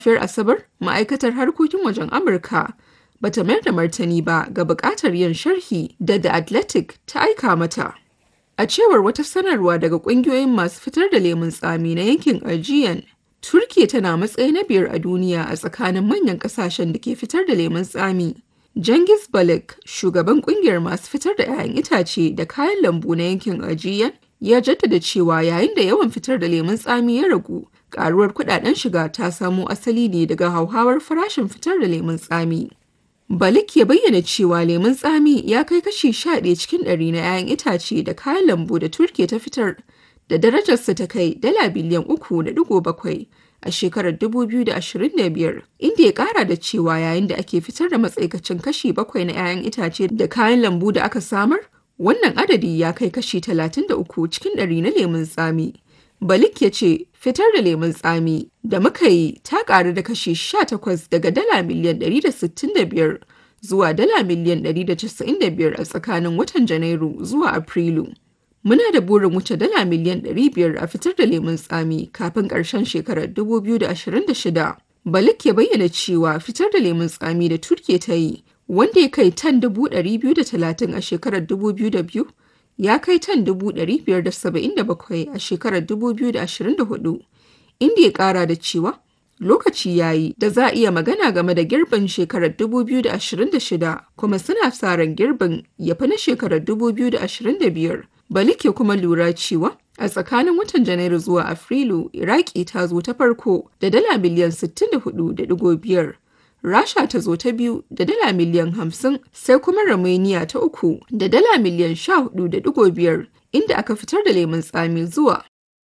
safiyar Asabar, ma'aikatar harkokin wajen Amurka ba ta mayar da martani ba ga buƙatar yin sharhi da The Athletic ta aika mata. A cewar wata sanarwa daga ƙungiyoyin masu fitar da lemun tsami na yankin Aegean, Turkiya tana matsayi na biyar a duniya a tsakanin manyan ƙasashen da ke fitar da lemun tsami. Cengiz Balak, shugaban ƙungiyar masu fitar da 'ya'yan itace da kayan lambu na yankin Aegean, ya jaddada cewa yayin da yawan fitar da lemun tsami ya ragu, karuwar kudaden shiga ta samo asali ne daga hauhawar farashin fitar da lemun tsami. Balik ya bayyana cewa lemun tsami ya kai kashi 11 cikin ɗari na 'ya'yan itace da kayan lambu da Turkiya ta fitar da darajarsa ta kai dala biliyan 3.7 a shekarar 2025 inda ya kara da cewa yayin da ake fitar da matsaikacin kashi 7 na 'ya'yan itace da kayan lambu da aka samar wannan adadi ya kai kashi 33 cikin ɗari na lemun tsami. Balik ya ce fitar da lemun tsami da muka yi ta ƙaru da kashi 18 daga dala miliyan 165 zuwa dala miliyan 195 a tsakanin watan Janairu zuwa Afrilu. Muna da burin wuce dala miliyan 500 a fitar da lemun tsami kafin ƙarshen shekarar 2026. Balik ya bayyana cewa fitar da lemun tsami da Turkiya ta yi wanda ya kai tan 230 a shekarar 2002 ya kai tan 577 a shekarar 2024 inda ya kara da cewa lokaci ya yi da za a iya magana game da girbin shekarar 2026 kuma suna sa ran girbin ya fi na shekarar 2025 balik ya kuma lura cewa a tsakanin watan janairu zuwa afrilu iraki ta zo ta farko da dala miliyan 64.5 Rasha ta zo ta biyu da dala miliyan hamsin sai kuma Romania ta uku da dala miliyan sha hudu da digo biyar inda aka fitar da lemun tsami zuwa